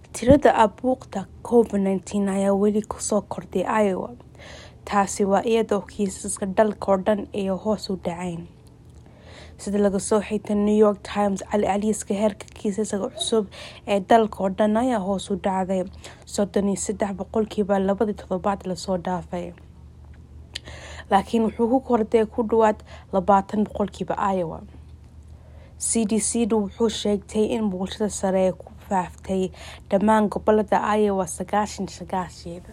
tirada abuuqda covid-19 ayaa weli kusoo kordhay iowa taasi waa iyadoo kiisaska dalka oo dhan ay hoos u dhaceen sida laga soo xigtay new york times celceliska heerka kiisaska cusub ee dalka oo dhan ayaa hoos u dhacday soddon iyo saddex boqolkiiba labadii toddobaad lasoo dhaafay laakiin wuxuu ku kordhay ku dhawaad labaatan boqolkiiba iowa c d c du wuxuu sheegtay in bulshada sare ee ku faaftay dhammaan gobolada iowa sagaashan sagaasheeda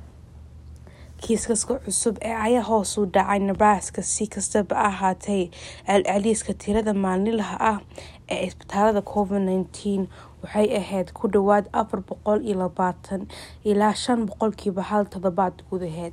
kiisaska cusub ee ayaa hoos u dhacay nebraska si kastaba ahaatee celceliska tirada maalinlaha ah ee isbitaalada covid-19 waxay ahayd ku dhawaad afar boqol iyo labaatan ilaa shan boqolkiiba hal toddobaad gudaheed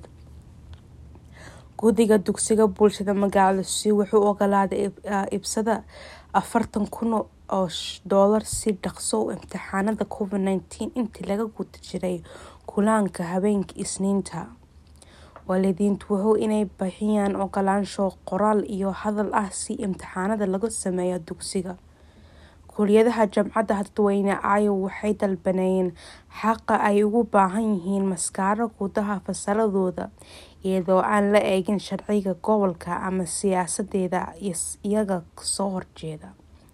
guddiga dugsiga bulshada magaalada si wuxuu ogolaaday ibsada afartan kun oo doolar si dhaqso u imtixaanada covid-19 intii laga guda jiray kulaanka habeenkii isniinta waalidiintu wuxuu inay bixiyaan ogolaansho qoraal iyo hadal ah si imtixaanada lagu sameeyo dugsiga kuliyadaha jamcadda dadweyne iowa waxay dalbanayeen xaqa ay ugu baahan yihiin maskaaro gudaha fasaladooda iyadoo aan la eegin sharciga gobolka ama siyaasadeeda iyaga kasoo horjeeda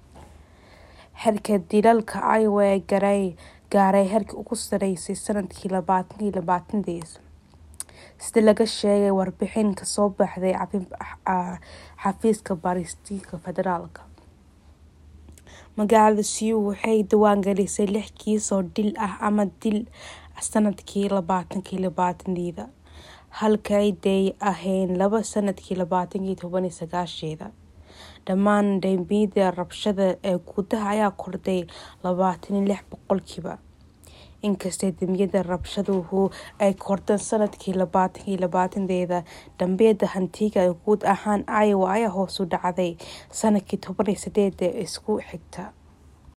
xerka dilalka iowa ee gaaray heerkii ugu sareysay sanadkii labaatan iyo labaataniis sida laga sheegay warbixin kasoo baxday xafiiska baaristiinka federaalka magaalada siu waxay diiwaangelisay lix kiis oo dil ah ama dil sanadkii labaatankii labaataniida halka ay day ahayn laba sanadkii labaatankii tobaniyo sagaasheeda dhammaan dambiyada rabshada ee gudaha ayaa kordhay labaatan iyo lix boqolkiiba inkastay dambiyada rabshaduhu ay kordhan sanadkii labaatankii labaatandeeda dambiyada hantiga ee guud ahaan iowa ayaa hoos u dhacday sanadkii tobaniyo sideeda isku xigta